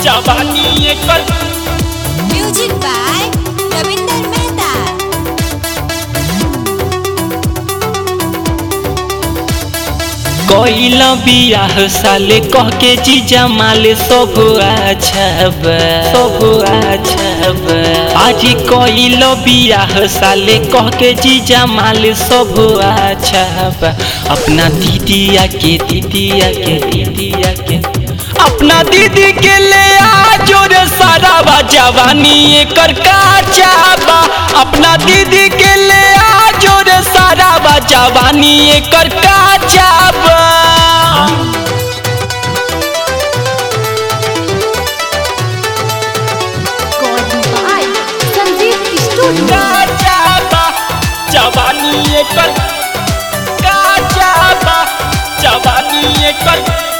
जवानी एकर music by Ravinder Mehta कइल बियाह साले कह के जीजा माले सब आछब सब आछब आज कइल बियाह साले कह के जीजा माले सब आछब अपना दीदिया के दीदिया के दीदिया के अपना दीदी के ले आ जोरे सारा बा जवानी एकर काचाबा अपना दीदी के ले आ जोरे सारा बा जवानी एकर काचाबा संजीव स्टूडियो काचाबा जवानी एकर काचाबा जवानी एकर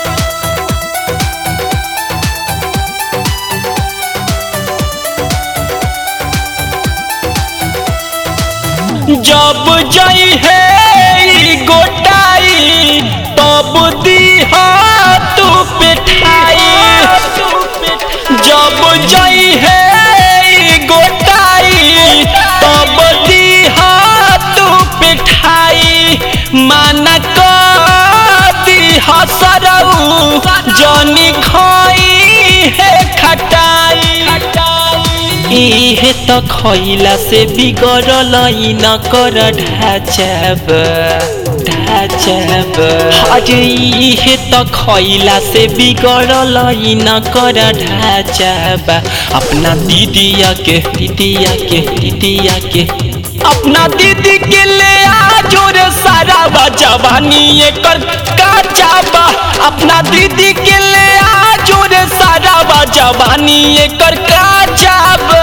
जब जई है ई गोटाई तब दीहा तू पिठाई जब जई है ई गोटाई तब दीहा तू पिठाई माना कर दीहा सरऊ जनी खोई है खटाई इहे त खैला से बिगड़ल ई न कर ढाचब ढाचब अरे इहे त खैला से बिगड़ल ई न कर ढाचब अपना दीदिया के दीदिया के दीदिया के अपना दीदी के ले आ जोरे सारा बा जवानी एकर काचाबा अपना दीदी के ले आ जोरे सारा बा जवानी एकर काचाबा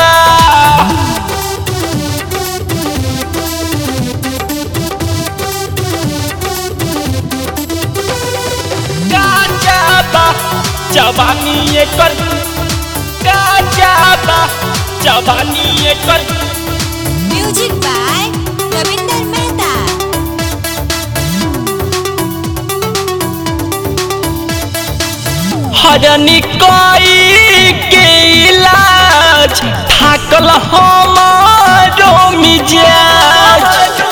काचाबा जवानी एकर काचाबा जवानी एकर म्यूजिक बाय रविंदर मेहता हरनी कोई के इलाज थाकल हमारो मिजाज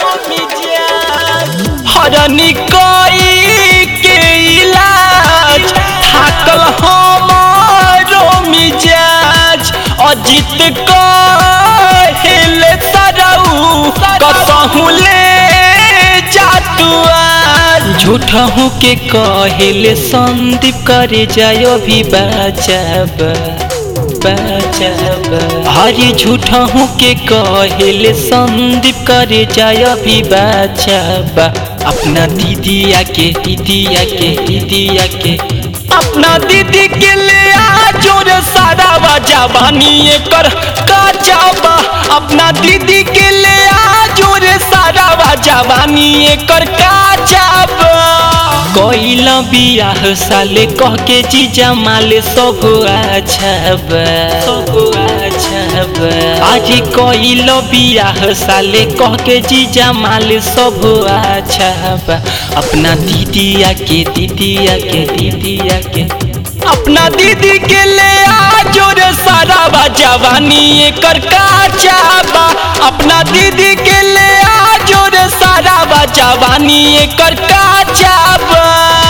हरनी कोई के इलाज थाकल हमारो मिजाज अजित कहेले सरऊ कसहु ले जातुआ झूठहू के कहेले संदीप करे जायो भी बचब बचब हरी झूठहू के कहेले संदीप करे जायो भी बचब अपना दीदिया के दीदिया के दीदिया के अपना दीदी के ले आ जोरे सारा बा जवानी एकर काचाबा अपना दीदी के ले आ जोरे सारा बा जवानी एकर काचाबा कइल बियाह साले कह के जीजा माले सब आछब सब आछब आज कइल बियाह साले कह के जीजा माले सब आछब अपना दीदिया के दीदिया के दीदिया के अपना दीदी के ले आ जोरे सारा बा जवानी एकर काचाबा अपना दीदी के ले आ जोरे सारा बा जवानी एकर काचाबा